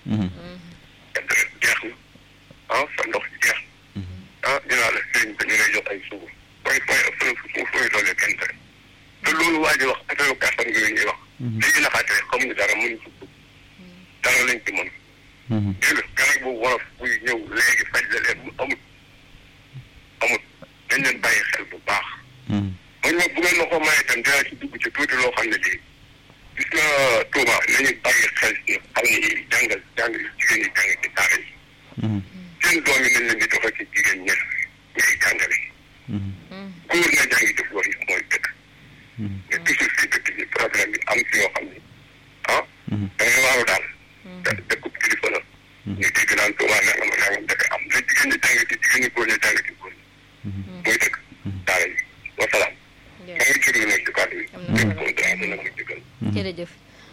te deret jeex na ah sa ndox jeex ah dinaa la sëriñ te ñu lay jox ay suuf fooy fooy fooy fooy fooy doole kenn te te loolu waa ji wax affaire kàttan gi ñuy wax léegi naxaate xamuñu dara mënuñ ci dugg dara lañ ci mën dégg nga garab bu wolof buy ñëw léegi faj la leen mu amut amut dañ leen bàyyi xel bu baax man ma bu ngeen ma ko mayee tam dinaa ci dugg ci tuuti loo xam ne lii gis nga Touba nañu bàyyi xel ci xam ne jàngal jàng jigéen ñi jàng ci daara yi seen doom yi nañ leen di doxal ci jigéen ñi ñuy jàngale góor na jàngi ci góor yi mooy dëkk mais toujours si dëkk bi problème bi am si yoo xam ne ah da ngay waaru daal te dëkkub kilifa la ñu dégg naan Touba nangam nangam dafay am na jigéen ñi jàng ci jigéen ñi góor ñi jàng ci góor ñi mooy dëkk daara yi wasalaam maa ngi jéglu nag ci kàddu yi dégg ko dara dina ma jégal jërëjëf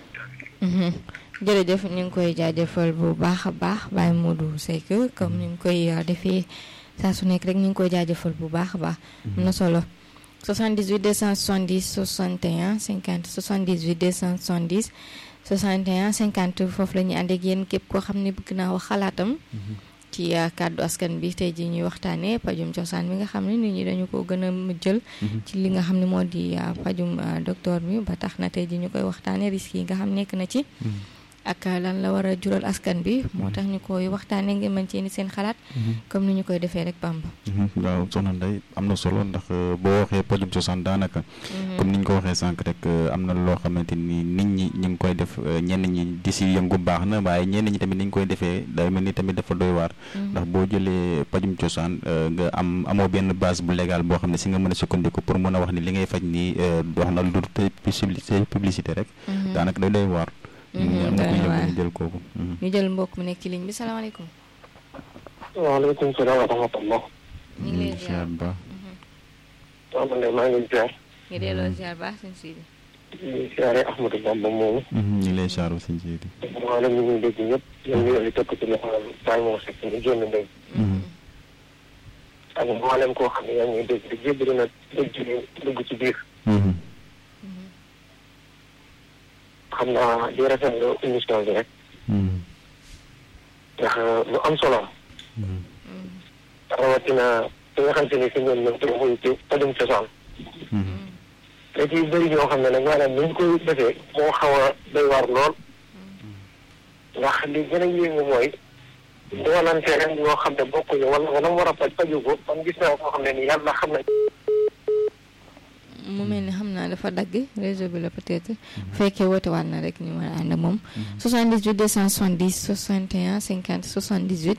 jërëjëf ñu ngi koy jaajëfal bu baax a baax Baye Modou Seck comme ni ñu koy defee saa su nekk rek ñu ngi koy jaajëfal bu baax a baax am na solo 78 270 61 50 78 270 61 50 foofu la ñuy ànd ak yéen képp koo xam ne bëgg naa wax xalaatam ci kàddu askan bi tey jii ñuy waxtaanee pajum cosaan bi nga xam ne nit ñi dañu ko gën a jël ci li nga xam ne moo di pajum docteur bi ba tax na tey jii ñu koy waxtaanee risques yi nga xam nekk na ci ak lan la war a jural askan bi moo tax ñu koy waxtaanee ngeen mën ci indi seen xalaat comme ni ñu koy defee rek Bamba waaw soxna Ndeye am na solo ndax boo waxee pajum cosaan daanaka comme ni ñu ko waxee sànq rek am na loo xamante ni nit ñi ñu ngi koy def ñenn ñi di si yëngu baax na waaye ñenn ñi tamit ni ñu koy defee day mel ni tamit dafa doy waar ndax boo jëlee pajum cosaan nga am amoo benn base bu légal boo xam ne si nga mën a sukkandiku pour mën a wax ni li ngay faj nii wax na lu publicité rek daanaka day doy waar am na ku ñu jël kooku ñu jël mbokk mu nekk ci ligne bi salaamaaleykum waaleykum salaam wa rahmatullah ñu ngi lay ziar ba waaw man de maa ngi ziar ngi delloo ziar baax sëñ Sidi ñu ziare Ahmadou Bamba moomu ñu ngi lay saaru sëñ Sidi maanaam ñu ngi dégg ñëpp ñoom ñu ngi tëkk ci loxo Baye moo sekk ñu génn ndey ak mboolem koo xam ne yaa ngi dégg di jébbalu na dégg dugg ci biir xam naa di rafetlu émission bi rek ndax lu am solo rawatina fi nga xam te ni fi ñoom ñoom te muy ci pajum cosaan da ciy bëri ñoo xam ne nag maanaam ni ñu koy defee moo xaw a doy waar lool ndax li gën a yéemu mooy doolante rek ñoo xam ne bokkuñu wala wala mu war a faj faju ko man gis naa koo xam ne ni yàlla xam na mu mel ni xam naa dafa dagg réseau bi la peut-être bu fekkee woote waat na rek ñu mën a ànd ak moom 78 270 61 50 78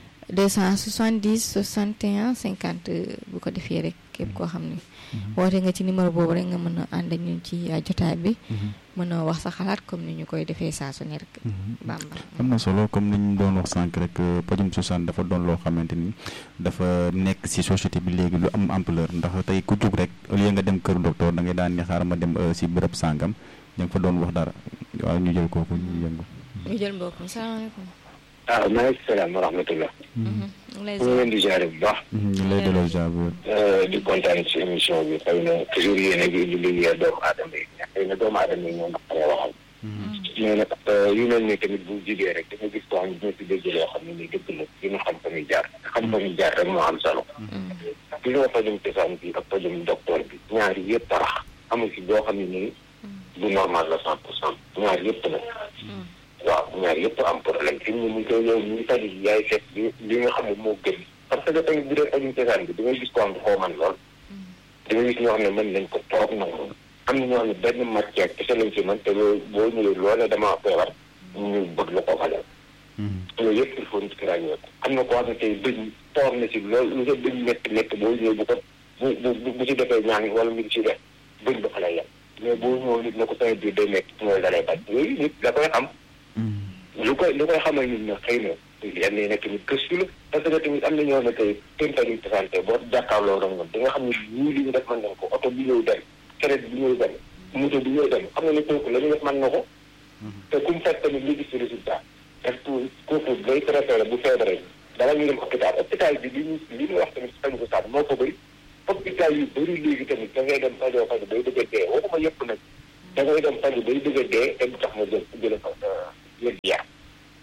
270 61 50 bu ko defee rek képp koo xam ne woote nga ci numéro boobu rek nga mën a ànd ak ñun ci jotaay bi mën a wax sa xalaat comme ni ñu koy defee saa su ne rek Bamba am na solo comme ni ñu doon wax sànq rek pajum cosaan dafa doon loo xamante ni dafa nekk ci société bi léegi lu am ampleur ndax tey ku jug rek au lieu nga dem kër docteur da ngay daan ni xaaral ma dem ci bërëb sàngam ña nga fa doon wax dara waaw ñu jël kooku ñu yëngu ñu jël mbokk mi salaamaaleykum waaw maaleykum salaam wa rahmatullah ñu ngi leen di ziare bu baax ñu lay delloo ziar bu di kontaan ci émission bi xëy na toujours yéen a ngi indi liggéey doomu aadama yi xëy na doomu aadama yi ñoo naqaree waxal mais nag yu mel ni tamit bu jigee rek da nga gis koo xam ne dina si dégg loo xam ne nii dëgg la dina xam fa muy jaar xam fa muy jaar rek moo am solo li nga pajum cosaan bi ak pajum docteur bi ñaari yëpp tarax amul si boo xam ne nii du normal la cent pour cent ñaari yëpp nag waaw ñaar yëpp am problème fi mu ne nii koy yow ñu tali yaay fekk li li nga xam ne moo gën parce que tamit bu dee pajum cosaan bi da ngay gis ko am koo man lool da ngay gis ñoo xam ne mën nañ ko toog nangu am na ñoo xam ne benn matière kese lañ ci mën te loolu boo ñëwee loolee damaa feebar ñu bëgg la ko fajal loolu yëpp il faut nit ki ràññee ko am na ko xam ne tey bëñ toog na si loolu lu sa bëñ métti métti boo ñëwee bu ko bu bu bu ci defee ñaan wala mu ngi ci def bëñ ba fa lay yem mais boo ñëwee nit na ko sama biir day métti mooy da lay bañ yooyu nit da koy xam lu koy lu koy xamal nit na xëy na yenn yi nekk tamit gëstu la parce que tamit am na ñoo ne tey seen pajum santé boo jàkkaarloo rek nga di nga xam ne ñii li ñu def mën nañ ko oto bi ñëw dem traite bi ñëw dem moto bi ñëw dem xam nga ne kooku la ñu def mën na ko te ku mu fekk tamit li gis résultat parce que kooku day préféré bu feebaree dara ñu dem hôpital hôpital bi li ñu li ñu wax tamit si paju ko saat moo ko bëri hôpital yu bëri léegi tamit da ngay dem fajoo faju bay bëgg a dee waxuma yëpp nag da ngay dem faju bay bëgg a dee te du tax ma jël jële fa yëg yaram soo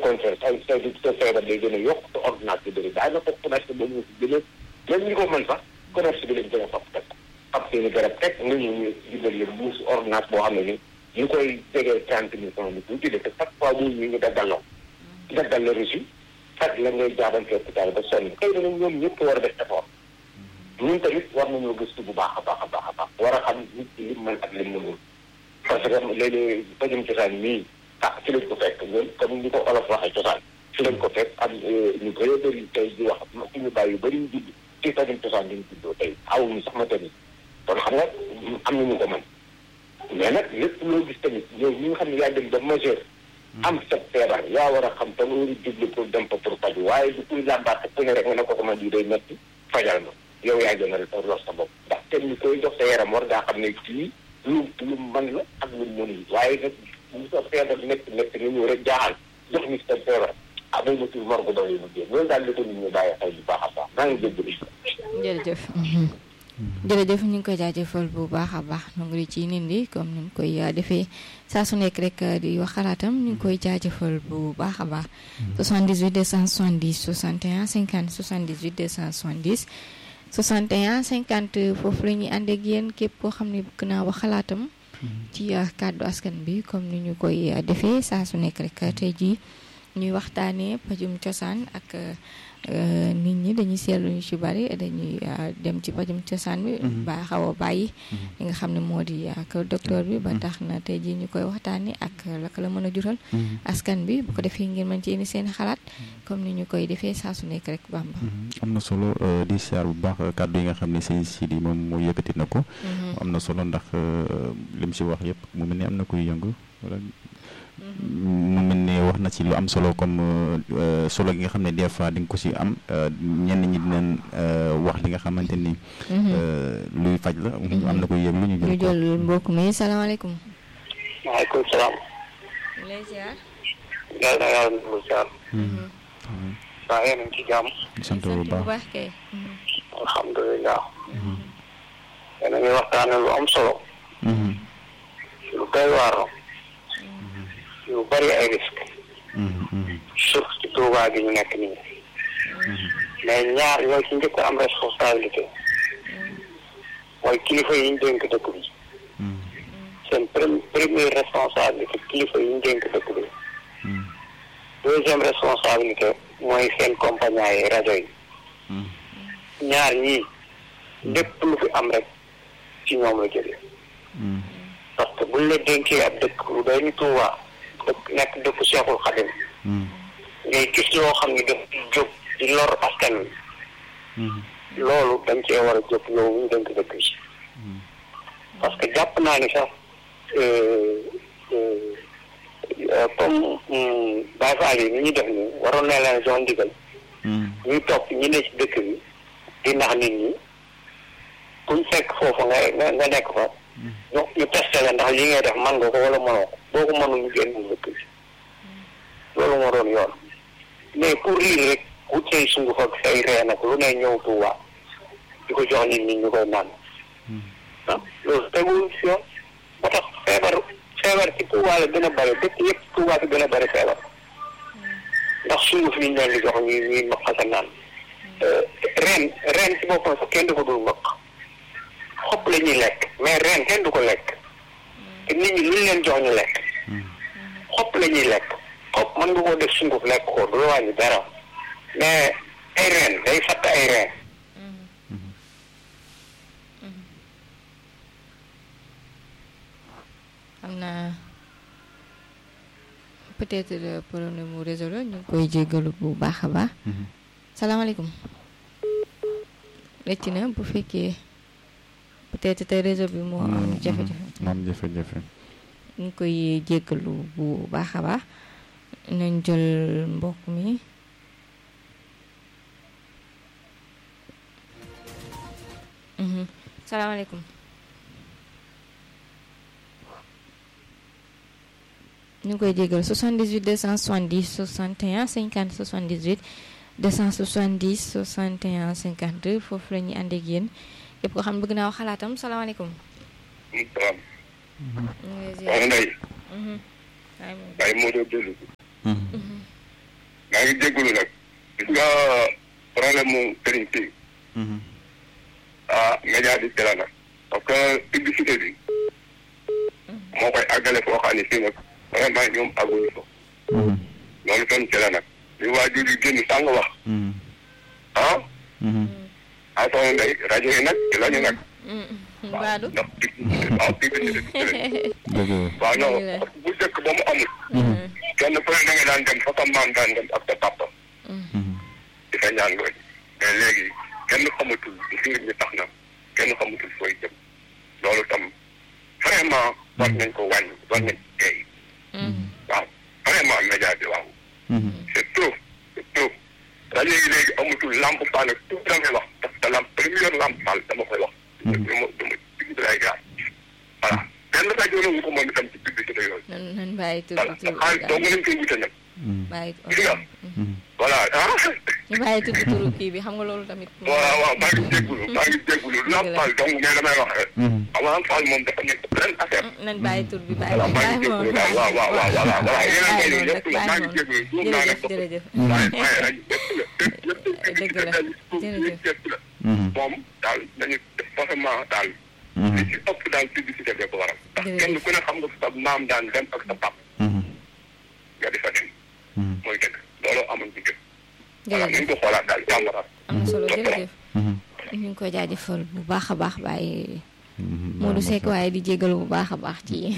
contraire ay sa sa feebar day gën a yokk te ordonnance bi bëri daa na ko commerce ba mu si gën a même ñi ko mën sax commerce bi lañ gën a fab teg fab seeni garab teg nga ñu ñu dimbal leen buus ordonnance boo xam ne ni ñu koy jegee trente mille francs ni tuuti de te chaque fois muy ñu ngi daggal la daggal la reçu faj la ngay jaabante hôpital ba sonn xëy na nag ñoom ñëpp war a def effort ñun tamit war nañoo gëstu bu baax a baax a baax a baax war a xam nit ki lim mën ak lim mënul parce que léeg-léeg pajum cosaan nii ah ci lañ ko fekk ñun comme ni ko olof waxee cosaan ci lañ ko fekk am ñu bëree bëri tey di wax suñu bàyyi yu bëri ñu judd ci pajum cosaan diñ juddoo tey awuñu sax ma tamit kon xam nga am nañu ko mën mais nag lépp loo gis tamit yow ñi nga xam ne yaa dem ba majeur am sa feebar yaa war a xam te nga war a jublu pour dem fa pour faju waaye du kuy làmbaat ku ne rek nga ne ko sama di day metti fajal ma yow yaa gën a lor sa bopp ndax kenn ni koy jox sa yaram war ngaa xam ne kii lu lu mën la ak lu mënul waaye nag bu sa feebar nekk nekk nga ñëw rek jaaxal jox nit sa feebar ah booy ma tur morgo doy mu génn loolu daal la ko nit ñi bàyyi xel bu baax a baax maa ngi jéggalu jërëjëf jërëjëf ñu ngi koy jaajëfal bu baax a baax nangu di ci nindi comme ni mu koy defee saa su nekk rek di wax xalaatam ñu ngi koy jaajëfal bu baax a baax 78 270 61 50 78 270 61 50 foofu la ñuy ànd ak yéen képp koo xam ne bëgg naa wax xalaatam ci kàddu askan bi comme ni ñu koy defee saa su nekk rek tey jii ñuy waxtaanee pajum cosaan ak nit ñi dañuy seetlu ñu ci bari dañuy dem ci pajum cosaan bi ba xaw a bàyyi li nga xam ne moo di ak docteur bi ba tax na tey jii ñu koy waxtaanee ak la ko la mën a jural askan bi bu ko defee ngeen mën ci indi seen xalaat comme ni ñu koy defee saa su nekk rek bamba am na solo di siyaar bu baax kàddu yi nga xam ne sëñ Sidi moom moo yëkkati na ko am na solo ndax lim si wax yëpp mu mel ni am na kuy yëngu wala mu mel ne wax na ci lu am solo comme solo gi nga xam ne des fois di nga ko si am ñenn ñi dinañ wax li nga xamante ni. luy faj la. am na koy yëg lu ñu jël ñu jël mbokk mi salaamaaleykum. maaleykum salaam. lay ziar. yàlla na yàlla na ziar. saa yéen a ngi ci jàmm. sant bu baax kay. alhamdulilah. yéen a ngi waxtaane lu am solo. lu doy waar yu bari ay risque surtout ci Tuubaa gi ñu nekk nii mais ñaar ñoo ci njëkk am responsabilité mooy kilifa yi ñu dénk dëkk bi seen première responsabilité kilifa yi ñu dénk dëkk bi deuxième responsabilité mooy seen compagnie yi rajo yi ñaar ñii lépp lu fi am rek ci ñoom la jóge parce que buñ la dénkee ab dëkk lu doy ni Tuubaa dëkk nekk dëkku Seexul Xadim ngay gis loo xam ne daf jóg di lor askan wi loolu dañ cee war a jóg yow ñu dénk dëkk bi parce que jàpp naa ni sax comme Baye Fall yi ni ñu def nii waroon na leen zone ndigal ñuy topp ñi ne ci dëkk bi di nax nit ñi kuñ fekk foofu nga nga nekk fa ñu ñu testé la ndax li ngay def man nga ko wala mënoo ko boo ko mënul ñu génn dëkk bi loolu moo doon yoon mais pour lii rek wut say sunguf ak say reen ak lu ne ñëw Tuuba di ko jox nit ñi ñu koy naan ah loolu teguwul si yoon moo tax feebar feebar ci Tuuba la gën a bëri dëkk yëpp Tuuba fi gën a bëri feebar ndax sunguf yi ñu leen di jox ñuy ñuy mbaq ak naan reen reen ci boppam sax kenn du ko dul mbaq xob la ñuy lekk mais reen kenn du ko lekk te nit ñi luñ leen jox ñu lekk xob la ñuy lekk xob mën nga koo def sunguf lekk ko du la wàññi dara mais ay reen day fatt ay reen xam naa peut-être problème mu réseau la ñu ngi koy jéggalu bu baax a baax salaamaaleykum rëcc na bu fekkee peut-être tey réseau bi moo am jafe-jafe moom jafe-jafe ñu ngi koy jéggalu bu baax a baax nañ jël mbokk mi salaamaaleykum ñu ngi koy jéggalu 78 270 61 50 78 270 61 52 foofu la ñuy ànd ak yéen képp koo xam ne bëgg naa wax xalaatam salaamaaleykum. salaam. ñu ngi lay wax ziar. Ndeye. Mhm. Baye moo doon dellu. ngi jégalu nag gis nga problème mu sëriñ si ah média bi ci la nag parce que publicité bi moo koy àggale foo xam ne fii nag vraiment ñoom àgguñu ko loolu tam ci la nag li waajur yi génn sàng wax ah ah soxna Ndeye rajo yi nag ci la ñu nag Baadu ndax waaw publicité bi dëgg waaw non parce que bu njëkk ba mu amul kenn ku ne da nga daan dem fa sa maam daan dem ak sa papa di fa ñaan loolu mais léegi kenn xamatul ngir ñi tax na kenn xamatul fooy jëm loolu tam vraiment war nañ ko wàññi war nañ ci tey waaw vraiment média bi waaw c'est trop c'est trop rajo yi léegi amatul lamp faal ak tout damay wax parce que lamp première lamp faal dama koy wax duma duma digg lay gaar voilà benn rajo la wu ko moom itam ci publicité yooyu nan nan bàyyi tur voilà bi tur xaalis doo nga leen koy wute nag bàyyi gis nga voilà ah ñu bàyyi tur bi turu kii bi xam nga loolu tamit waaw waaw maa ngi jégalu maa ngi jégalu lamp faal donc mais damay wax rek waaw lamp faal moom dafa nekk beneen affaire nan bàyyi tur bi bàyyi voilà maa ngi bàyyi jégalu daal waaw waaw waaw voilà voilà yéen a ngi koy yëpp la maa ngi jégalu juum naa nag jërëjëf jërëjëf waaye waaye rajo yëpp la yëpp yëpp Dëgg la, jërëjëf. yëpp la moom daal dañu def forcément daal li ci ëpp daal publicité bi ko waral ndax Jërëjëf. kenn ku ne xam nga sa maam daan dem ak sa pap nga di fa dem mooy dëgg looloo amoon ci gën voilà nañ jërëjëf ko xoolaat daal jàmbaraat am na solo jërëjëf ñu ngi koy jaajëfal bu baax a baax bàyyi Modou Seck waaye di jégalu bu baax a baax ci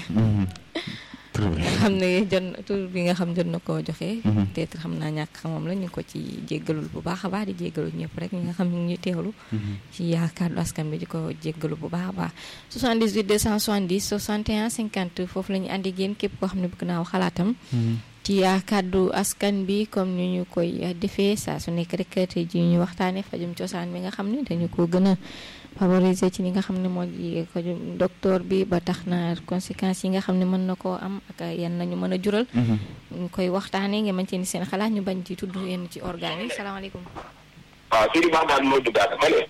nga xam ne jot na tur bi nga xam jot na koo joxe. peut-être xam naa ñàkk xamam la ñu ngi ko ci jéggalul bu baax a baax di jéggalu ñëpp rek ñi nga xam ñu ngi ñuy teewlu. ci yaakaaru askan bi di ko jéggalu bu baax a baax. 78 270 61 50 foofu la ñu àndi génn képp koo xam ne bëgg naa wax xalaatam. ci kàddu askan bi comme ni ñu koy defee saa su nekk rek tey jii ñu waxtaanee fajum cosaan bi nga xam ne dañu ko gën a favoriser ci li nga xam ne moo di fajum docteur bi ba tax na conséquences yi nga xam ne mën na koo am ak yan nañu mën a jural. ñu koy waxtaanee nga mën cee ni seen xalaat ñu bañ ci tudd yenn ci organes yi salaamaaleykum. waaw Sidi Ba daal moo duggaat ma ne.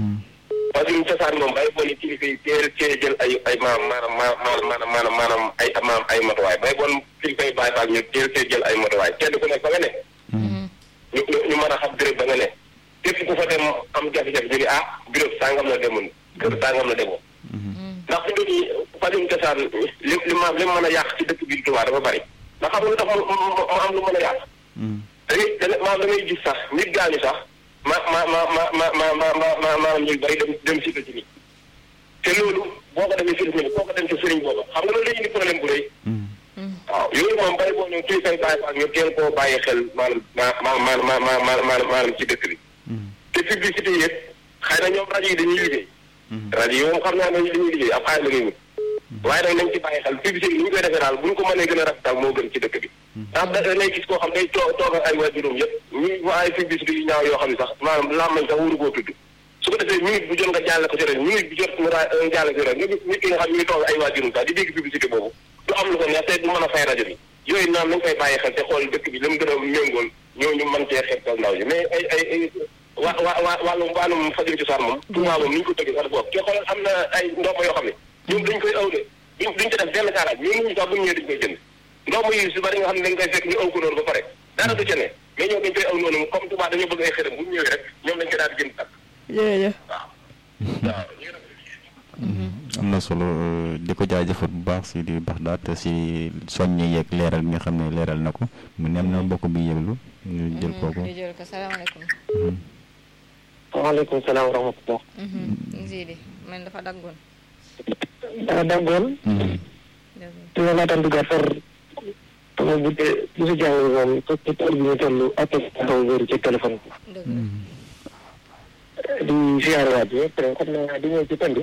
fajum cosaan moom bay bon kilifa yi teel cee jël ay ay maanaam maanaam maanaam maanaam maanaam ay maanaam ay matuwaay bay bon kilifa yi bàyyi faak ñu teel cee jël ay matuwaay kenn ku nekk ba nga ne. ñu ñu ñu mën a xam béréb ba nga ne. képp ku fa dem am jafe-jafe ñu ne ah béréb sangam la demoon kër sangam la demoon. ndax fi mu nii fajum cosaan li li ma li mën a yàq ci dëkk bi Tuubaa dafa bari ndax xam nga lu tax mu mu am lu mën a yàq. da ngay da ngay da ngay gis sax nit gaañu sax. ma ma ma ma ma ma ma ma ma maanaam ñu bari dem dem si ci nii te loolu boo ko demee fii nii boo ko dem ci sëriñ booba xam nga loolu dañuy indi problème bu rëy. waaw yooyu moom bari boo ñëw kii say bàyyi ak ñu teel koo bàyyi xel maanaam ma ma ma ma ma maanaam ci dëkk bi. te publicité yi yëpp xëy na ñoom rajo yi dañuy liggéey. rajo yi moom xam naa ne dañuy liggéey ab xaalis la ñuy wut. waaye nag nañ ci bàyyi xel publicité yi ni ñu koy defee daal bu ñu ko mënee gën a rafetal moo gën ci dëkk bi. ndax da ngay gis koo xam day too toog ay waajuram yëpp ñuy wax ay publicité yu ñaaw yoo xam ne sax maanaam làmmañ sax wóoru koo tudd su ko defee minute bu jot nga jàlle ko ci rajo minute bu jot nga jàlle ko ci rajo nga gis nit ki nga xam ne ñu ngi toog ay waajuram sax di dégg publicité boobu du am lu ko neex te du mën a fay rajo bi yooyu naan nañ koy bàyyi xel te xool dëkk bi la mu gën a méngool ñooñu mën cee xeetal ndaw ji mais ay ay ay wa wa wa wàllum wàllum fajum cosaan moom Tuubaa moom ni ñu ko tëggee sax boobu te xoolal am na ay ndomba yoo xam ne ñoom dañ koy aw de duñ duñ ci def benn kaaraaj ñun ñu sax buñu ñëwee dañ koy jënd ndomb yi su bari nga xam ne dañ koy fekk ñu aw ko noonu ba pare dara du ca ne mais ñoom dañ koy aw noonu comme Tuubaa dañoo bëgg ay xërëm bu ñu ñëwee rek ñoom dañ koy daal di jënd takk jërëjëf waaw waaw am na solo di ko jaajëfal bu baax si di baax daat si soññe yeeg leeral bi nga xam ne leeral na ko mu ne am na mbokk bi yëglu ñu jël kooku. ñu jël ko salaamaaleykum. waaleykum salaam wa rahmatulah. Sidi man dafa daggoon. daa daggoon. te nga laataan duggaat far sama bu dee bu si jàng moom ci ci tool bi ñu toll appel taxaw wéeru ci téléphone dëgg bi. di ziare waat bi te xam naa di ñëw ci tënd.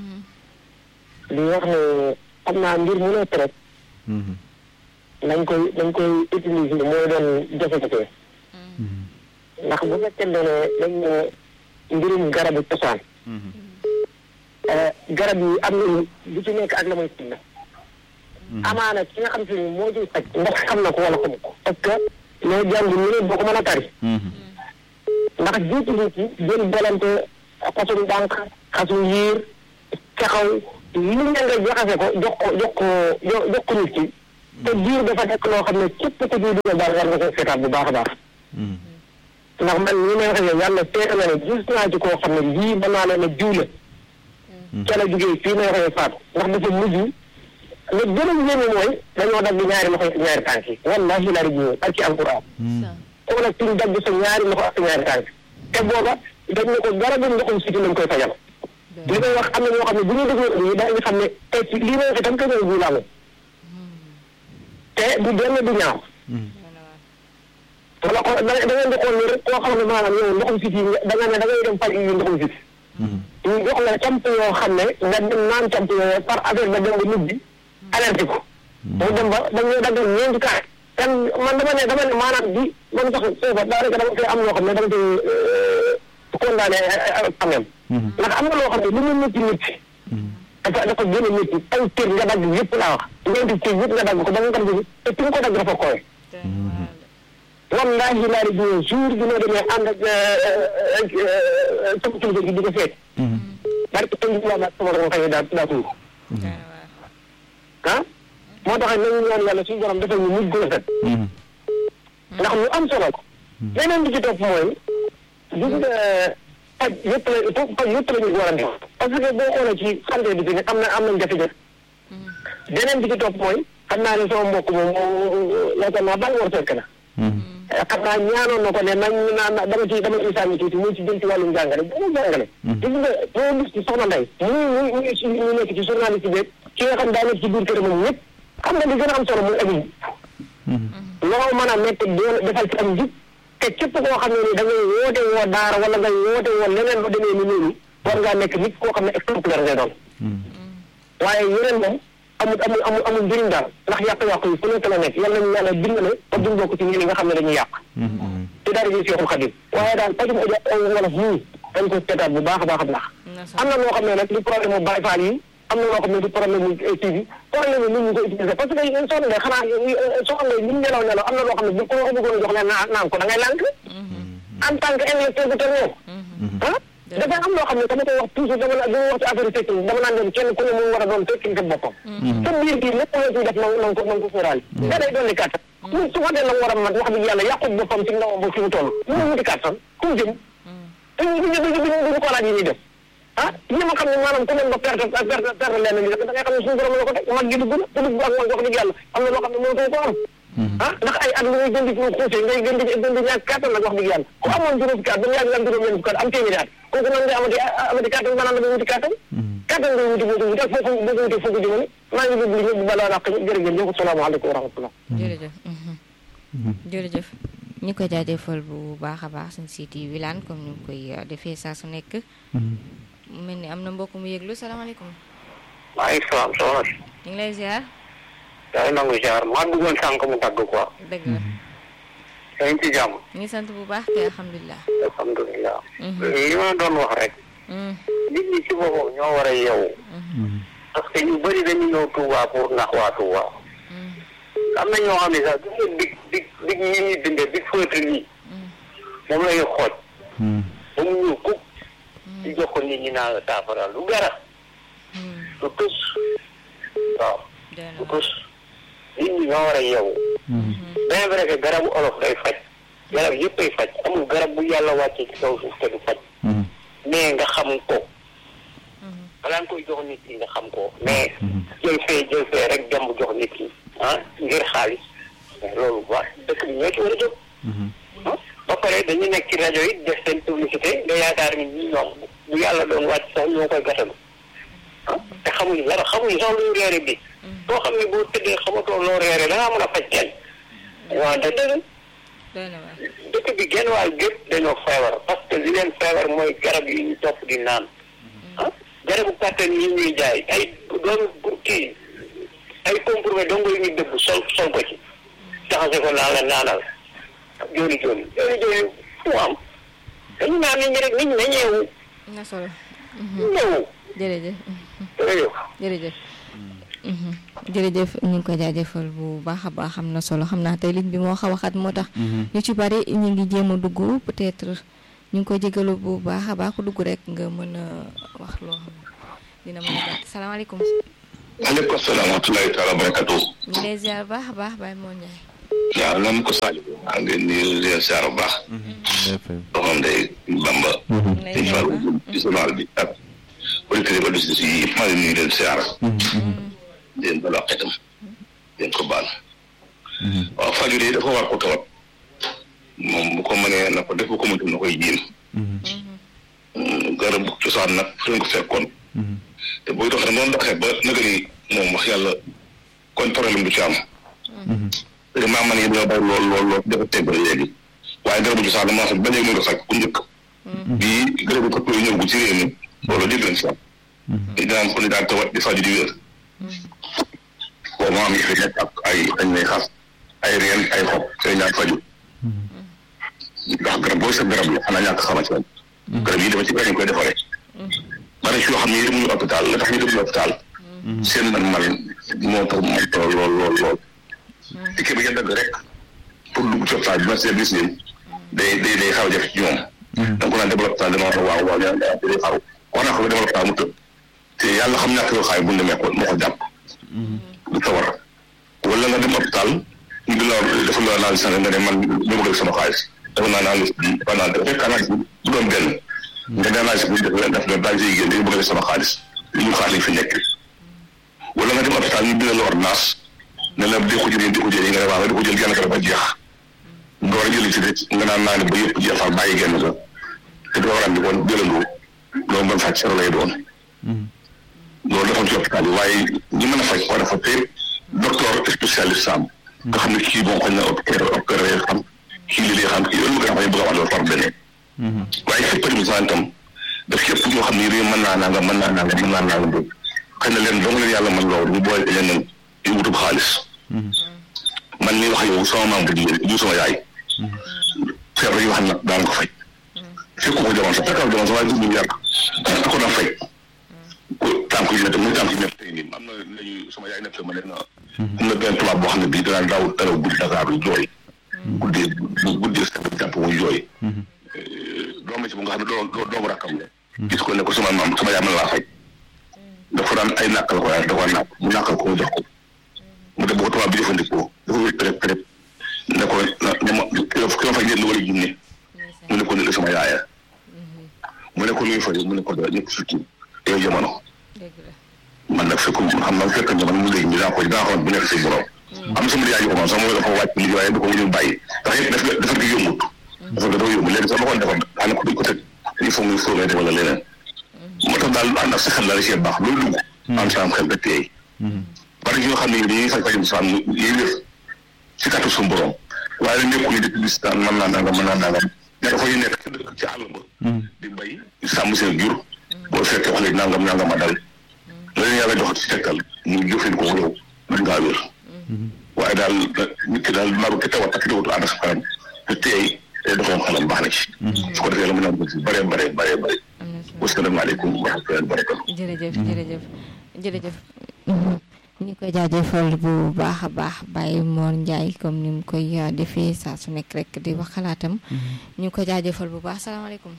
di wax ne xam naa mbir mu nekk rek. nañ koy nañ koy utiliser mooy doon jafe-jafe. ndax bu fekkee ne dañ ne mbirum garabu cosaan. garab yi am na bu ci nekk ak la muy tënk. amaana ki nga xam si ni moo ciy faj ndax xam na ko wala xamu ko. parce que loo jàng ñu ne boo ko mën a tari. ndax jiitu nit yi jël bolante xasum dànk xasum yiir caxaw li ñu nga jaxase ko jox ko jox ko jox ko nit ki. te biir dafa nekk loo xam ne képp ku ciy dugal daal war nga ko seetaat bu baax a baax. ndax man ñi may waxee yàlla seetlu na ne gis naa ci koo xam ne lii mën naa leen a jiw la ca la jógee fii may waxee faatu ndax dafa mujj la gën a yéeme mooy dañoo dagg ñaari loxo yi ñaari tànk yi wallahi laa di jiw ak ci alquran xool ak suñ dagg sa ñaari loxo ak sa ñaari tànk te booba dañ ne ko garabu ndoxum siti lañ koy fajal li may wax am na ñoo xam ne bu ñu dégloo lii daañu xam ne tey ci lii may wax itam keneen jiw laa te du benn du ñaaw wala ko da da ngeen di xool ni rek koo xam ne maanaam yow ndoxum siti da nga ne da ngay dem faj yi ndoxum siti ñu jox la camp yoo xam ne nga dem naan camp yooyu par affaire ba dem ba nit bi alerté ko mu dem ba dañuy daggal ñeenti kaay kan man dama ne dama ne maanaam bi man sax sooba daanaka dama koy am loo xam ne dama koy condamné quand même ndax am na loo xam ne lu mu métti métti dafa dafa gën a métti ay cër nga dagg yëpp laa wax ñeenti cër yëpp nga dagg ko ba nga dagg te fi nga ko dagg dafa koy wallahi laa di jour jour bi ma demee ànd ak sama kilifa gi di ko seet barke tey jii laa sama doon xëy daa daa tuur ah moo tax nañu ñaan yàlla suñu borom defal ñu mujj gu rafet ndax lu am solo leneen di ci topp mooy gis nga paj yëpp la paj yëpp la ñu war a def parce que boo xoolee ci santé bi fi ne am na am nañ jafe-jafe beneen bi ci topp mooy xam naa ne sama mbokk moom yaakaar naa bàyyi war fekk na xam naa ñaanoon na ko ne nañ naan dama ci dama ci sànni tuuti muy ci jëm ci wàllum jàngale dama jàngale gis nga boo gis ci soxna Ndeye ñu ñu ñu nekk ci journaliste bi ki nga xam daa nekk ci biir kër moom ñëpp xam nga li gën a am solo muy abi loo mën a nekk doon defal ci am jub te képp koo xam ne ni da ngay woote woo daara wala ngay woote woo leneen ba demee ni loolu war ngaa nekk nit koo xam ne exemplaire ngay doon waaye yeneen moom amul amul amul amul njëriñ daal ndax yàq-yàq yi fu nekk la nekk yal nañu yàlla dimbale ba duñ bokk ci ñi nga xam ne dañuy yàq te daara ji Seexul Xadim waaye daal pajum wala nii dañ ko seetaat bu baax a baax a baax am na loo xam ne nag li problème mu Baay Faal yi am na loo xam ne du problème mu TV problème mu nit ñi ko utiliser parce que soxna Ndeye xanaa soxna Ndeye li mu nelaw nelaw am na loo xam ne bu ko bëggoon a jox leen naan ko da ngay lànk en tant que intellectuel bu teg ah dafay am loo xam ne dama koy wax toujours dama la dama wax ci affaire fekk dama naan leen kenn ku ne mu war a doon fekk sa boppam sa biir gi lépp loo ciy def na nga ko na nga ko sóoraale da day doon di kàttan mu su ma dee la mu war a mat wax dëgg yàlla yàqut boppam ci ndawam ba fi mu toll mu mu wuti kàttan ku mu jëm duñu duñu duñu duñu ko laaj yi ñuy def ah ñi ma xam ne maanaam ku dem ba perte perte perte lenn li da ngay xam ne suñu borom la ko teg mag gi dugg na te dugg ak mag wax dëgg yàlla am na loo xam ne mënatoo ko am ah ndax ay at lu ngay gën di xuuse ngay gën di gën di ñàkk kàttan nag wax dëgg yàlla ku amoon juróom fukki at ba mu yàgg am juróom ñeent fukki at am téeméeri at kooku nan nga amati amati kàttan maanaam da wuti kàttan kàttan ngay wuti wuti wuti ak foofu boo ko wutee foofu jëmale maa ngi déglu ñëpp balaa naq jërëjëf jëf salaamaaleykum wa rahmatullah jërëjëf jërëjëf ñu koy jaajëfal bu baax a baax suñ site yi wilaan comme ñu koy defee saa su nekk mu mel ni am na mbokk mu yëglu salaamaaleykum maaleykum salaam soxna si. ñu ngi lay ziar. yaa ngi nangu ziar maa bëggoon sànq mu tàgg quoi. dëgg la. yaa ngi ci jàmm. ñu ngi sant bu baax te alhamdulilah. alhamdulilah. li ma doon wax rek. nit ñi ci boppam ñoo war a yeewu. parce que ñu bëri dañu ñëw Touba pour nax waa Touba. am na ñoo xam ne sax gis nga dig dig dig ñi ñuy bindee dig feutre nii. moom la ñuy xooj. ba mu ñëw kub. di jox ko nit ñi naa saafara lu gara. lu tus. waaw lu tus. nit ñi ñoo war a yeewu. bien vrai que garabu olof day faj. garab yëpp ay faj amul garab bu yàlla wàccee ci kaw suuf te du faj. mais nga xam ko. balaa nga koy jox nit ki nga xam ko mais. jël fee jël fee rek jomb jox nit ki ah ngir xaalis mais loolu ba dëkk bi ñoo ci war a jóg. ba pare dañu nekk ci rajo yi def seen publicité nga yaakaar ni ñi ñoom bu yàlla doon wàcc sax ñoo koy gàttalu ah te xamuñu dara xamuñu sax luy reere bi boo xam ne boo tëddee xamatoo loo reere da ngaa mën a faj kenn waaw da dëgg dëkk bi genn waay gépp dañoo feebar parce que li leen feebar mooy garab yi ñu topp di naan ah garabu kàttan yi ñuy jaay ay doon kii ay comprimé dongo yi ñuy dëbb sol sol ko ci jaxase ko naan la naanal jooni jooni jooni jooni fu am dañu naan nit ñi rek nit ñi na ñeewu na solo ñeewu jërëjëf jërëjëf jërëjëf jërëjëf ñu ngi ko jaajëfal bu baax a baax am na solo xam naa tey ligne bi moo xaw a xat moo tax ñu ci bari ñu ngi jéem a dugg peut-être ñu ngi koy jégalu bu baax a baax ku dugg rek nga mën a wax loo xam dina mën a gàtt salaamaaleykum aleykum salaam wa rahmatulahi taala wa barakatu ñu ngi lay ziar baax a baax Baye Mor Ndiaye waaw nam ko Sadio maa ngi leen di leen siyaar bu baax doxam day Bamba dañ fa ci journal bi ak auditeurs yi auditeurs yi yëpp maa ngi nuyu leen siyaar di leen balu ak itam di leen ko baal waaw faju de dafa war ko tawat moom bu ko mënee na ko def bu ko mëntul na koy jéem garab cosaan nag fi ko fekkoon te booy doxee noonu doxee ba naga ni moom wax yàlla kon problème du ci am te maa man yi ñoo bari lool lool lool dafa teg ba léegi waaye garabu cosaan dama xam ba léegi mu nga faj ku njëkk bii garabu ko koy ñëw gu ci réew mi loolu dégg nañ si am te dina am ko ni daan tawat di faju di wér boobu moo am yi fi nekk ak ay dañ lay xas ay reen ay xob te ñaan faju ndax garab booy sa garab la xanaa ñàkk xama ci garab yi dafa ci dañ koy defaree bari si yoo xam ne demuñu hôpital la tax ñu demuñu hôpital seen man man moo tax mu tool lool lool lool ticket bi nga dagg rek pour dugg ci hôpital bi ma seet gis leen day day day xaw a jafe ci ñoom da nga ko naan demal hôpital dama wax waaw waaw ñaan day xaru wax naa ko demal hôpital mu tëb te yàlla xam ñàkk yoo xaay bu demee ko moo ko jàpp du tawar wala nga dem hôpital ñu di la dafa la analyse nga ne man ñu bëgg sama xaalis dafa naa analyse bi dafa naan dafa fekk analyse bi bu doon benn nga ne analyse bi def def na daal siy génn dañu bëgg sama xaalis li ñu xaalis lañ fi nekk wala nga dem hôpital ñu bindal la ordonnance ne la di ko jëlee di ko jëlee nga ne waaw di ko jël genn garab ba jeex nga war a jëli ci de nga naan naa ne ba yëpp jeexal bàyyi genn ga te doo war a andi kon jëlandoo loolu mën faj sero lay doon loolu dafa ci hôpital yi waaye ñi mën a faj war a fa te docteur spécialiste am nga xam ne kii bon xañ na opéré xam kii li lay xam kii loolu nga xam ne bëgg a wax loolu par beneen waaye fépp permission itam daf képp ñoo xam ne réew mën naa nanga mën naa nanga mën naa nanga dégg xëy na leen dong leen yàlla mën loolu ñu boole leneen di wutub xaalis man mi wax yow sama maam bu jigéen du sama yaay feebar yi wax nag daan ko faj fekk ko jamono sax fekkal jamono sax waaye du yàgg ko daan faj tànk yu nekk muy tànk yu nekk tey nii am na lañu sama yaay nekk ma ne na am na benn tubaab boo xam ne bii danaa daaw daraw guddi Dakar lu jooy guddee guddee sa jàpp muy jooy doom ci bu nga xam ne doo doomu rakkam la gis ko ne ko sama maam sama yaay man laa faj dafa daan ay nàkkal ko yaay dafa nàkk mu nàkkal ko mu jox ko mu dem ba ko tubaab bi jëfandikoo dafa wér pérép pérép ne ko ne ma ki ma faj leen lu war a jinne mu ne ko ne sama yaaya mu ne ko luy faj mu ne ko da ñëpp sukki yow jamono man nag fekk xam naa fekk jamono mu léegi ñu daa ko daa xool bu nekk si borom am sama yaay ko man sax moom dafa wàcc liggéey waaye du ko ñu bàyyi ndax yëpp def dafa gi yombut dafa dafa yomb léegi sax ma ko defoon daanaka ko duñ ko teg il faut muy fóomee def wala leneen moo tax daal ànd ak sa xel daal si baax loolu dugg am sa am xel ba teey bari ñoo xam ne dañuy faj fajum sa am yiy def si kàttu suñu borom waaye nag nekkul di bis daan mën naa nangam mën naa nangam nekk fa ñu nekk ci dëkk ci àll ba di bay sàmm seen jur boo fekkee wax léegi nangam nangam a dal la leen yàlla jox ci tegtal ñu jëfin ko yow mën ngaa wér waaye daal nit ki daal naaru ki tawat ak tawatu ànd ak sa xelam te teey te doxoon xelam baax na ci su ko defee la mën naa ko ci bëree bëree bëree bëri wasalaamaaleykum wa rahmatullahi wa barakatu jërëjëf jërëjëf jërëjëf ñu ngi koy jaajëfal bu baax a baax Baye Mor Ndiaye comme ni mu koy defee saa su nekk rek di wax xalaatam ñu ngi koy jaajëfal bu baax salaamaaleykum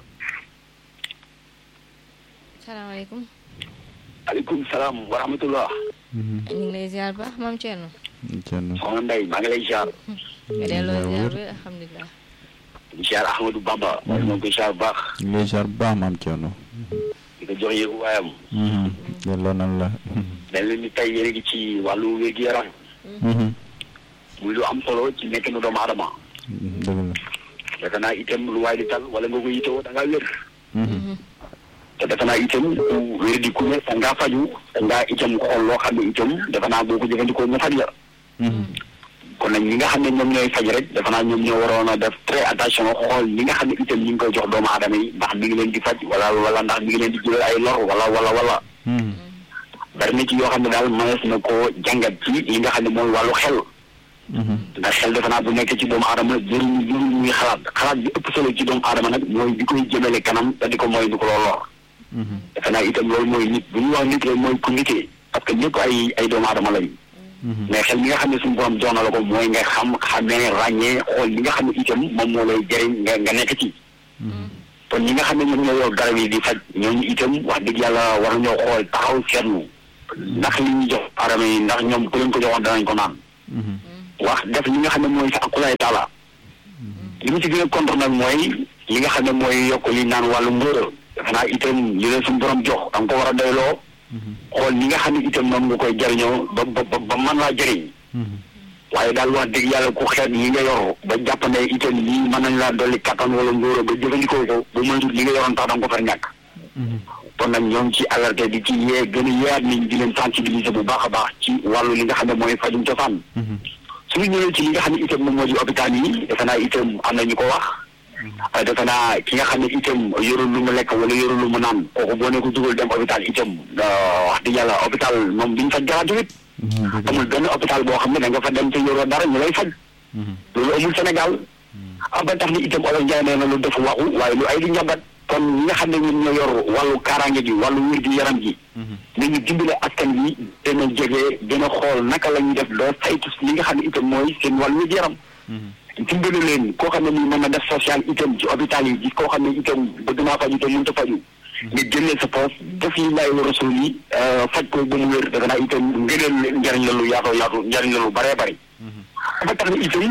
salaamaaleykum aleykum salaam wa rahmatullah ñu ngi lay ziar bu baax maam Thierno soxna Ndeye maa ngi lay ziar nga delloo ziar bi alhamdulilah di ziar Ahmadou Bamba waaye moo koy ziar bu baax ñu ngi lay ziar bu baax maam Thierno di ko jox yéegu waayam delloo nan la mel ni tey yéen a ngi ci wàllu wér-gu-yaram muy lu am solo ci nekk nu doomu aadama dëgg la defe naa itam lu waay di tal wala nga ko yitewoo da ngaa wér te defe naa itam ku wér di ku ne sa ngaa faju sa ngaa itam xool loo xam ne itam defe naa boo ko jëfandikoo ñu faj la kon nag ñi nga xam ne ñoom ñooy faj rek defe naa ñoom ñoo waroon a def très attention xool ñi nga xam ne itam ñi ngi koy jox doomu aadama yi ndax mi ngi leen di faj wala wala ndax mi ngi leen di jëlal ay lor wala wala wala bari na ci yoo xam ne daal mënees na koo jàngat ci li nga xam ne mooy wàllu xel ndax xel defe naa bu nekkee ci doomu aadama jëriñ jëriñ muy xalaat xalaat bi ëpp solo ci doomu aadama nag mooy bi koy jëmale kanam te di ko mooy di ko loo lor defe naa itam loolu mooy nit bu ñu wax nit rek mooy ku nitee parce que ñëpp ay ay doomu aadama lañu mais xel mi nga xam ne suñu borom jox na la ko mooy nga xam xamee ràññee xool li nga xam ne itam moom moo lay jëriñ nga nga nekk ci kon ñi nga xam ne ñoom ñoo yor garab yi di faj ñooñu itam wax dëgg yàlla war nañoo xool taxaw seetlu ndax li ñu jox aadama yi ndax ñoom ku leen ko joxoon danañ ko naan wax def li nga xam ne mooy sa akulaay taala li mu ci gën a contre nag mooy li nga xam ne mooy yokk li naan wàllu mbóora xanaa itam li leen suñu borom jox da nga ko war a doyloo xool ñi nga xam ne itam moom nga koy jariñoo ba ba ba mën laa jëriñ waaye daal wax dëgg yàlla ku xeet li nga yor ba jàpp ne itam lii mën nañ laa dolli kattan wala mbóora ba jëfandikoo ko ba mënut li nga yoroon tax da nga ko far ñàkk kon nag ñoo ngi ci alerté di ci yee gën a yeeyaat nit ñi di leen sensibiliser bu baax a baax ci wàllu li nga xam ne mooy fajum cosaan suñu ñëwee ci li nga xam ne itam moom moo di hôpital yi defe naa itam am na ñu ko wax defe naa ki nga xam ne itam yorul lu mu lekk wala yorul lu mu naan kooku boo ne ko dugal dem hôpital itam wax dëgg yàlla hôpital moom duñ faj gratuit amul benn hôpital boo xam ne da nga fa dem te yoroo dara ñu lay faj loolu amul Sénégal ah ba tax ni itam olof Njaay nee na lu def waxu waaye lu ay di njàmbat kon ñi nga xam ne ñoom ñoo yor wàllu kaaraange gi wàllu wér gi yaram gi nañu dimbale askan bi gën a jege gën a xool naka la ñuy def doo saytu li nga xam ne itam mooy seen wàllu wér gi yaram dimbale leen koo xam ne nii mën na def social itam ci hôpital yi gis koo xam ne itam bëgg naa faju te mënut a faju nga jëlee sa poos def yi laay rasul yi faj ko ba mu wér dafa naa itam ngëneel njariñ la lu yaatoo yaatu njariñ la lu bëree bëri ba tax na itam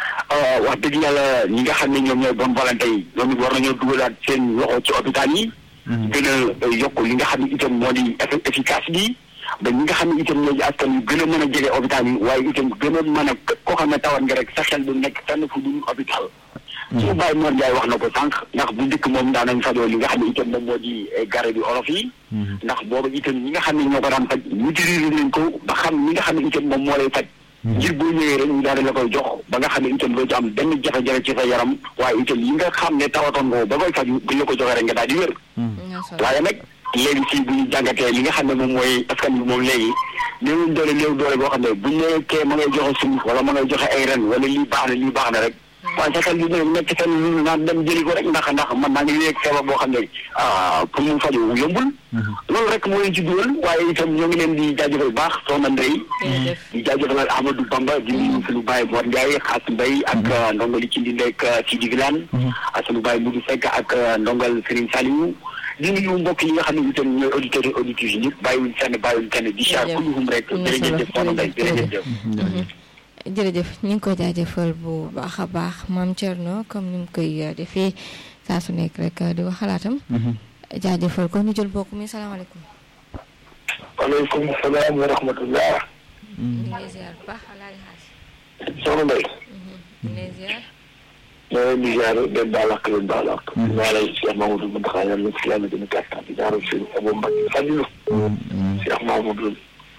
wax dëgg yàlla ñi nga xam ne ñoom ñooy bonne volonté yi ñoom it war nañoo dugalaat seen loxo ci hôpital yi gën a yokk li nga xam ne itam moo di efficace bi ba ñi nga xam ne itam ñoo di askan yu gën a mën a jege hôpital yi waaye itam gën a mën a koo xam ne tawat nga rek sa xel du nekk fenn fu dul hôpital suñu bàyyi Mor Ndiaye wax na ko sànq ndax bu njëkk moom daan nañ fajoo li nga xam ne itam moom moo di garab yi olof yi ndax boobu itam ñi nga xam ne ñoo ko daan faj maîtriser nañ ko ba xam ñi nga xam ne itam moom moo lay faj ngir boo ñëwee rek ñu daal di la koy jox ba nga xam ne itam doo ci am benn jafe-jafe ci sa yaram waaye itam yi nga xam ne tawatoon nga ba koy faju buñ la ko joxee rek nga daal di wér waaye nag léegi si bu ñu jàngatee li nga xam ne moom mooy askan bi moom léegi néewuñ doole néew doole boo xam ne buñ ne kee ma ngay joxe suuf wala ma ngay joxe ay ren wala lii baax na lii baax na rek waaye sa xel bi ne nekk fenn ñu naan dem jëli ko rek ndax ndax man maa ngi léegi feebar boo xam ne pour mu faju yombul loolu rek moo leen ci dugal waaye itam ñoo ngi leen di jaajëfal baax soxna Ndeye di jaajëfal Amadou Bamba di nuyu suñu baay Mor Ndiaye xaas Mbaye ak ndongal ci di nekk Sidi Vilane ak suñu baay Moudou Seck ak ndongal Serigne Saliou di nuyu mbokk yi nga xam ne itam ñooy auditeurs yi auditrices yi ñëpp bàyyiwuñ fenn bàyyiwuñ fenn di siyaar kulluhum rek jërëjëf soxna Ndeye jërëjëf jërëjëf ñu ngi ko jaajëfal bu baax a baax maam Thierno comme ni mu koy defee saa su nekk rek di wax xalaatam. jaajëfal ko ñu jël bokk mi salaamaaleykum. waaleykum salaam wa rahmatullah. ñu ngi lay ziar bu baax alaaji xaas. soxna Ndeye. ñu ngi lay ziar. ñoo ngi ziar den baal ak leen baal ak. ñaareel Cheikh Mamadou Mountakha yàlla na fi yàlla gën a gàttal di ñaareel sëñ Abou Mbacke Fadilou. Cheikh Mamadou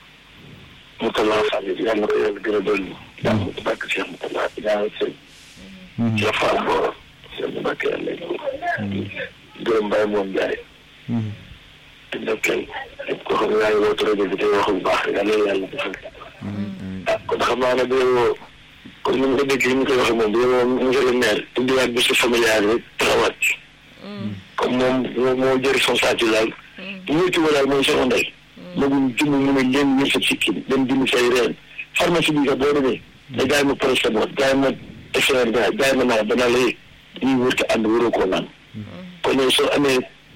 Moutalla Fadil yàlla na ko yàlla gën a dolli. yàlla na ko bàkk Cheikh Moutalla di ñaareel sëñ. Cheikh Fall Mboro. Cheikh Mbacke yàlla na gërëm Mbaye moom Ndiaye. di ndokkeel képp koo xam ne yaa ngi woote rajo bi tey wax bu baax yàlla yàlla defal. ah kon xam naa ne bu comme ni mu ko déggee ni mu koy waxee moom bu moom monsieur le maire indiwaat bi si familial rek taxawaat ci. comme moom moo moo jël responsabilité daal. bu ñu ci walaay mooy soxna Ndeye. magum jëmm mu ne leen ñëw sa sikki dem jënd say reen pharmacie bi sax boo demee. da jaay ma paracétamol jaay ma SRD jaay ma naan danaa lay ñuy wër te ànd waroo koo naan. kon yow soo amee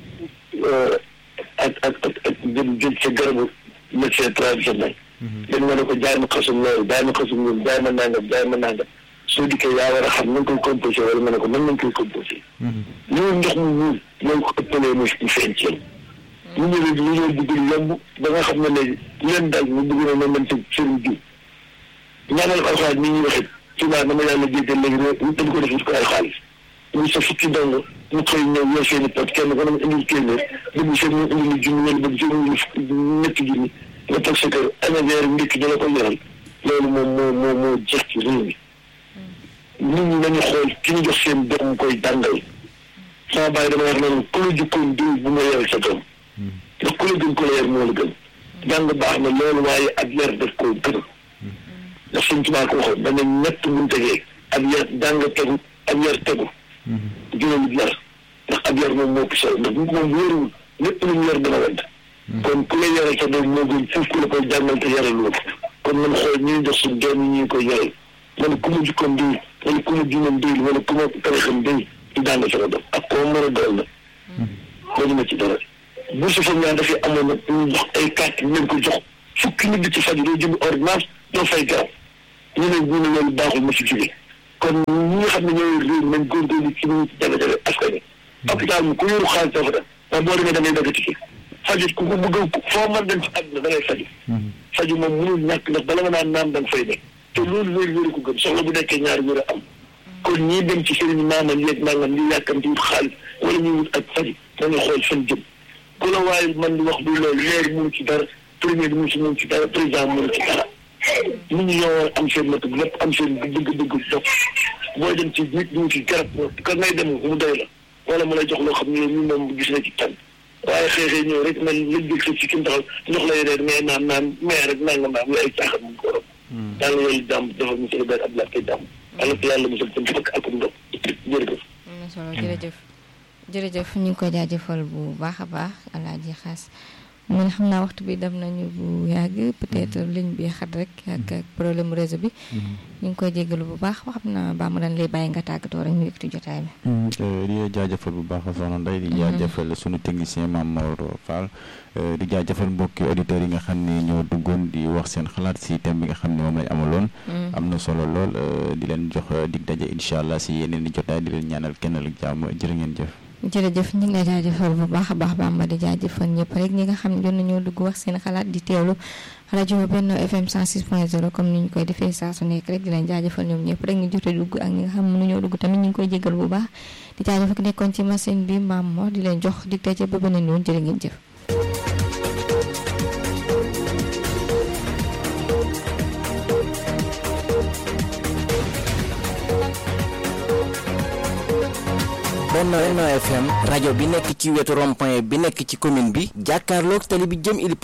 ak ak ak ak jëm jëm sa garabu médecin traditionnel. dem nga ne ko jaay ma xasum loolu jaay ma xasum loolu jaay ma nangam jaay ma nangam soo dikkee yaa war a xam na nga koy composé wala nga ne ko mën nañ koy composé. loolu ndox mu ñuul ñoo ko ëppalee mu feeñ ci yéen. ñu ñëwee ñu ñëw dugg yomb ba nga xam ne léegi leen dal ñu dugg na ne man ci sëriñ bi ñaanal alxames ni ñuy waxee ci naa dama yàlla jéggal léegi ñu dañ ko def ko ay xaalis ñu sa fukki ndongo ñu xëy ñëw yor seen i pot kenn ku ne indil téeméer bëgg seen ñu indil lu junni wala bëgg seen ñu ñetti junni nga toog sa kër ana weer ndékki dala ko yoral loolu moom moo moo moo jeex ci réew mi nit ñi nañu xool ki ñu jox seen doom koy jàngal sama bàyyi dama wax noonu ku la jukkoon diw bu ma yeral sa doom ndax ku la gën ku la yar moo la gën jàng baax na loolu waaye ak yar daf koo gën ndax suñ tubaab ko waxoon dana ñett mun tegee ak yar jàng tegu ak yar tegu juróomi yar ndax ak yar moom moo ko solo ndax nit moom wóoruwul lépp lu ñu yar dana wedd kon ku la yaral sa doom moo gën foofu ku la koy jàngal te yaral loolu kon man xool ñuy jox suñ doom yi ñu koy yaral man ku ma jukkoon diw wala ku ma diinam diw wala ku ma tarixam diw di jàng sama doom ak koo mën a dool na loolu ma ci dara bu su fam ñaan dafay amoon nag ñu jox ay carte ñu leen ko jox fukki nit di ci faju doo jënd ordonnance doo fay garab ñu ne ñu ne loolu baaxul ma si jóge kon ñi nga xam ne ñooy réew nañ góorgóorlu ci ñu jafe-jafe askan wi hôpital mu ku yoru xaalis dafa da ndax boo demee da ngay dagg ticket faju ku ko bëgg foo mën dem ci àdduna da ngay faju faju moom mënul ñàkk ndax bala nga naan naam da nga fay nekk te loolu wér wéru ko gën soxla bu nekkee ñaari wér a am kon ñii dem ci sëriñ maamam yeeg nangam li yàkkamti wut xaalis wala ñuy wut ak faju dañuy xool fan jëm ku la waaye man di wax du loolu maire mënu ci dara premier ministre mënu ci dara président mënu ci dara nit ñi ñoo war am seen matu lépp am seen bëgg-bëgg dox booy dem ci nit ñu ci garab ka ngay dem mu doy la wala mu lay jox loo xam ne ñu moom gis na ci tan waaye xeexee ñëw rek man lañ jël sa ci kim taxaw jox lay reer mais naan naan mais rek nanga maam la ay caaxaan mu ko waral daal yooyu daam dafa monsieur le maire Abdoulaye Kay daam ala ko yàlla mosal tam fakk ak ndox jërëjëf am na solo jërëjëf jërëjëf ñu ngi ko jaajëfal bu baax a baax alaaji xaas man xam naa waxtu bi dem nañu bu yàgg peut-être ligne bi xat rek ak ak problème réseau bi ñu ngi koy jéggalu bu baax xam naa baa ma dañ lay bàyyi nga tàggatoo rek ñu yëkkati jotaay bi di jaajëfal bu baax soxna Ndeye di jaajëfal sunu technicien Mame Maodo Fall di jaajëfal mbokki auditeurs yi nga xam ne ñoo duggoon di wax seen xalaat si thème bi nga xam ne moom lañ amaloon am na solo lool di leen jox dig daje incha allah si yeneen di jotaay di leen ñaanal kenn ak jàmm jërë ngeen jëf jërëjëf ñu ngi lay jaajëfal bu baax a baax Bamba di jaajëfal ñëpp rek ñi nga xam ne jot nañoo dugg wax seen xalaat di teewlu rajo Benno FM 106.0 comme ni ñu koy defee saa su nekk rek di leen jaajëfal ñoom ñëpp rek ñu jotee dugg ak ñi nga xam ne mënuñoo dugg tamit ñu ngi koy jégal bu baax di jaajëfal ki nekkoon ci machine bi maam moo di leen jox dig daje ba beneen yoon jërë ngeen jëf. Benno FM rajo bi nekk ci wetu rond-point bi nekk ci commune bi jàkkaarloog tali bi jëm ili